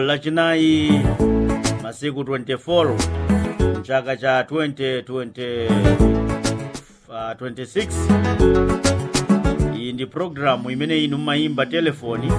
lachinayi masiku 24 mchaka cha 2020 uh, 26 iyi ndi programu imene inu mmayimba telefoni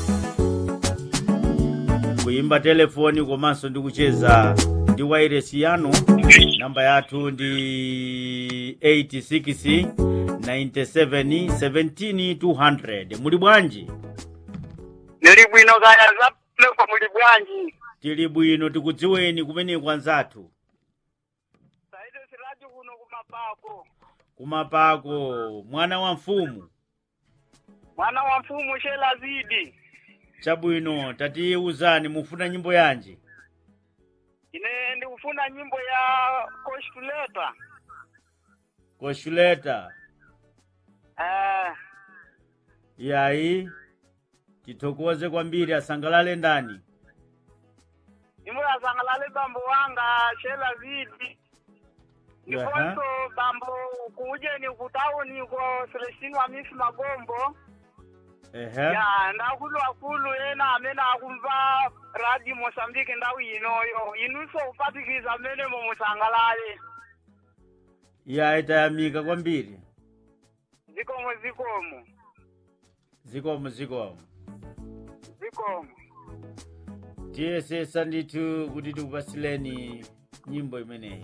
kuyimba telefoni komanso ndi kucheza ndi wairesi yanu namba yathu ndi 86 97 17 200 muli bwanji Nili bwino kaya za pleko muli bwanji. tili bwino tikudziweni kumeneko anzathu Saidi siraji kuno kumapako. kumapako mwana wa mfumu Mwana wa mfumu shela zidi. chabwino tatiuzani mufuna nyimbo yanji Ine ndikufuna nyimbo ya Koshtuleta. koshuleta Eh, yayi tithokoze kwambiri asangalale ndani nyimbo ya Zangalale bambo wanga shela zidi. Ndiponso bambo kuujeni kutauni ko Celestine wa Miss Magombo. ehe Ya ndakulu akulu ena amene akumva radio Mozambique ndawu inoyo. Inunso kupatikiza amene mumusangalale. yayi tayamika kwambiri Zikomo zikomo. zikomo zikomo Zikomo. tiyesesa ndithu kuti tikupasileni nyimbo imeneyi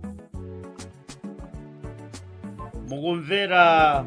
mukumvera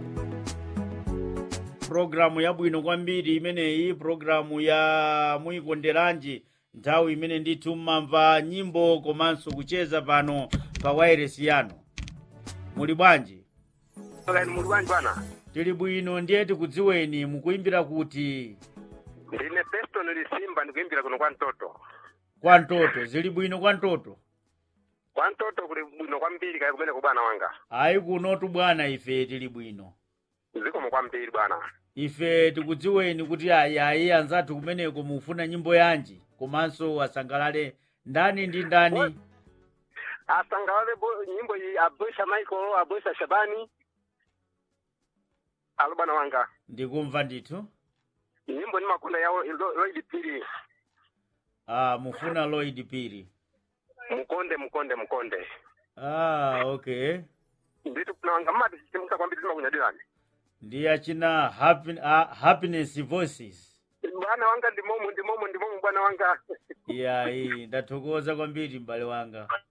programu yabwino kwambiri imeneyi programu ya muyikonderanji nthawi imene ndithu mmamva nyimbo komanso kucheza pano pa wairesi yanu muli bwanji Kani muli bwanji bwana? tili bwino ndiye tikudziweni mukuimbira kuti Ndine Festo nilisimba ndikuimbira kuno kwa mtoto. kwa mtoto zili bwino kwa mtoto Kwa mtoto kuli bwino kwambiri kaya kumene kubwana wanga. ayi kunotu bwana ife tili bwino Zikomo kwambiri bwana. ife tikudziweni kuti ayi ayi anzathu kumeneko mufuna nyimbo yanji komanso asangalale ndani ndi ndani Asangalale bo nyimbo iyi Abusha Michael, Abusha Shabani. Alo bwana wanga. ndikumva ndithu Nyimbo ni makunda yao ilo- Lloyd Piri. ah, mufuna lloyd piri Mkonde mkonde mkonde. ah, okay Nditu kuna wanga mati simuka kwambiri sima kunyadirani. ndiye achina happy, ah, happiness voices Bwana wanga ndimomo ndimomo ndimomo bwana wanga. yayi ndathokoza kwambiri m'bale wanga